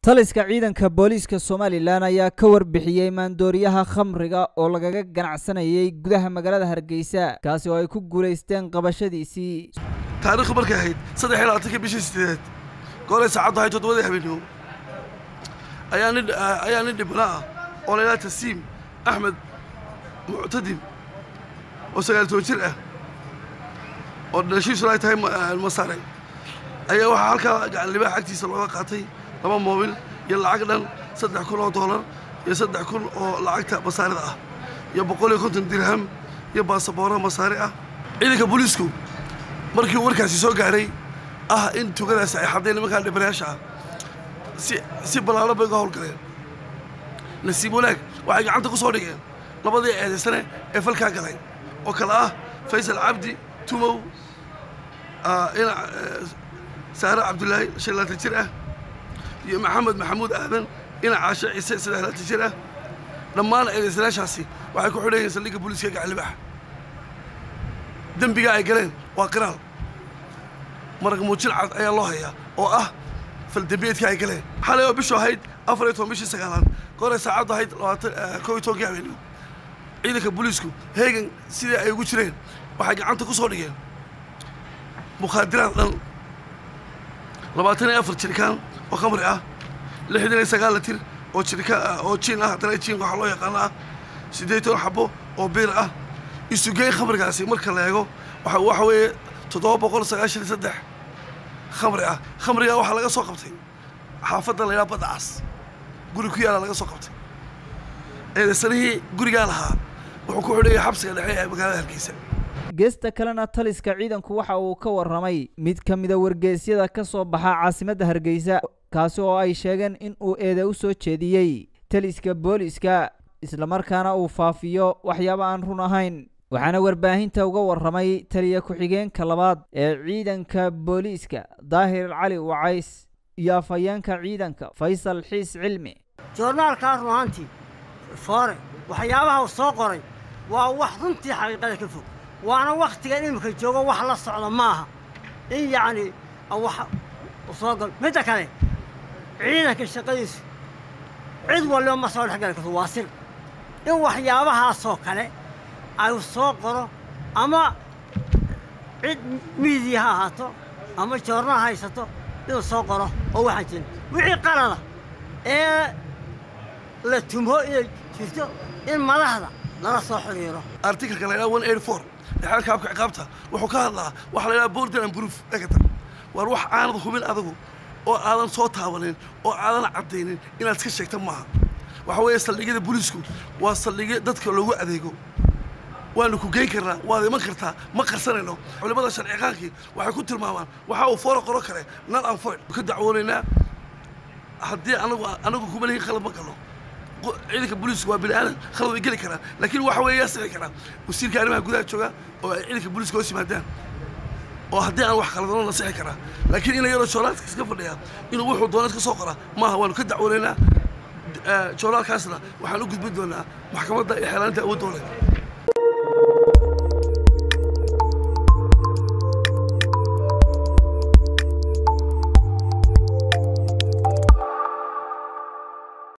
taliska ciidanka booliiska somalilan ayaa ka warbixiyey maandooriyaha khamriga oo lagaga ganacsanayay gudaha magaalada hargeysa kaasi oo ay ku guulaysteen qabashadiisii taariikhdu markay ahayd saddex iyo labaatanka bishii sideedeed goolay saacaddu ahayd toddobadii habeenimo ayaa nin ayaa nin dhibana ah oo laydhaha tasiim axmed muctadim oo sagaal toban jir ah oo dhalashiisuna ay tahay masaare ayaa waxaa halkaa gacan libaax agtiisa looga qaatay laba moobil iyo lacag dhan saddex kun oo doolar iyo saddex kun oo lacagta masaarida ah iyo boqol iyo konton dirham iyo baasaboora masaari ah ciidanka booliisku markii uu warkaasi soo gaadhay ah in tugadaasi ay xaddeen nimankaan dhibanayaasha ah si si ballaalo bay uga howlgaleen nasiib wanaag waxay gacanta ku soo dhigeen labadii eedaysane ee falkaa galay oo kale ah faysal cabdi tumow ina saare cabdulaahi shan laatan jir ah iyo maxamed maxamuud aadan ina caashe ciise saddex laatan jir ah dhammaan eedaysanayaashaasi waxay ku xidhan yihiin saldhigga booliiska gacalibaax dembiga ay galeen waa qiraal marag muujin cad ayaa loo hayaa oo ah faldembiyeedka ay galeen xalay oo bishu ahayd afar iyo toban bishii sagaalaad goray saacaddu ahayd labaatan koo iyo tobankii habeenimo ciidanka booliisku heegan sidii ay ugu jireen waxay gacanta ku soo dhigeen mukhaadiraad dhan labaatan iyo afar jirikaan oo khamri ah lixdan iyo sagaal litir oo jirika oo jiin ah haddana jiin waxaa loo yaqaano ah siddeed toban xabo oo biir ah isugeyn khamrigaasi marka la eego waxa waxa weeye toddoba boqol sagaashan iyo saddex khamri ah khamrigaa waxaa laga soo qabtay xaafadda laydhaha badda cas guri ku yaala laga soo qabtay eedaysanihii gurigaa lahaa wuxuu ku xidhayay xabsiga dhexe ee magaalada hargeysa geesta kalena taliska ciidanku waxa uu ka warramay mid ka mida wargeysyada ka soo baxa caasimadda hargeysa kaasi oo ay sheegeen in uu eeda u soo jeediyey taliska booliiska islamarkaana uu faafiyo waxyaaba aan run ahayn waxaana warbaahinta uga warramay taliya ku-xigeenka labaad ee ciidanka booliiska daahir cali wacays iyo afhayeenka ciidanka faysal xiis cilmi joornaalkaa run ahaantii foore waxyaabaha uu soo qoray waa wax runtii xaqiiqada ka fog waana wakhtigan imika joogo wax la socda maaha in yacni wax soo gal midda kale ciidanka shaqadiisu cid walliba ma soo dhex gali karto waa sir in waxyaabahaasoo kale ay soo qoro ama cid miidiya ha ahaato ama joorna haysato inuu soo qoro oo waxaan jirin wixii qalada ee la tumho inay jirto in madaxda lala soo xiriiro artikalka la ydhaha one eighty four dhexaalka habka ciqaabta wuxuu ka hadlaa waxa la ydhaha border and proof dhegata waar wax aanad hubin adagu oo aadan soo taabanin oo aadan caddaynin inaad iska sheegta maaha waxa weeye saldhigyada booliisku waa saldhigyo dadka loogu adeego waanu ku geyn karnaa waad iman kartaa ma qarsanayno culimmada sharciqaankii waxay ku tilmaamaan waxa uu foora qoro kale nan aan foyd ka dacwoonaynaa haddii anagu anagu kuma lihin khalad ma galno ciidanka booliisku waa bini aadan khalad way geli karaan laakiin waxa weeye yaa sixi karaa wasiirka arrimaha gudaha jooga oo ay ciidanka booliiska hoos yimaadaan oo haddii aan wax khaladano la sixi karaa laakiin ina yaroo joornaalka iska fadhiya inuu wuxuu doona iska soo qoraa maaha waanu ka dacwoonaynaa joornaalkaasna waxaan u gudbin doonaa maxkamadda iyo xeelaanta awood dowleed